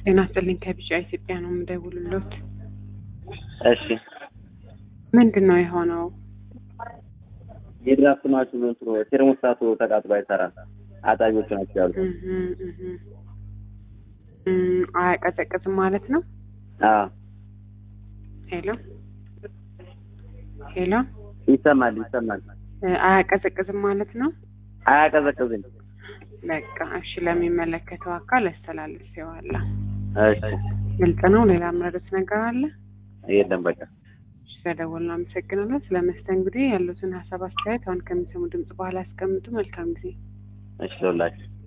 ጤና ይስጥልኝ ከቢጫ ኢትዮጵያ ነው የምደውልሎት። እሺ ምንድን ነው የሆነው? የድራፍት ማሽኑ እንትኑ ቴርሞስታቱ ተቃጥሎ አይሰራም። አጣቢዎቹ ናቸው ያሉት። እህ እህ እም፣ አያቀዘቅዝም ማለት ነው። አዎ ሄሎ ሄሎ፣ ይሰማል ይሰማል። እ፣ አያቀዘቅዝም ማለት ነው። አያቀዘቅዝም። በቃ እሺ፣ ለሚመለከተው አካል አስተላልፌዋለሁ። እሺ ግልጽ ነው። ሌላ ምረዱት ነገር አለ? የለም በቃ እሺ፣ ስለደወልን አመሰግናለሁ። ስለ መስተንግዶ ያሉትን ሀሳብ አስተያየት አሁን ከሚሰሙ ድምጽ በኋላ ያስቀምጡ። መልካም ጊዜ። እሺ ለሁላችሁ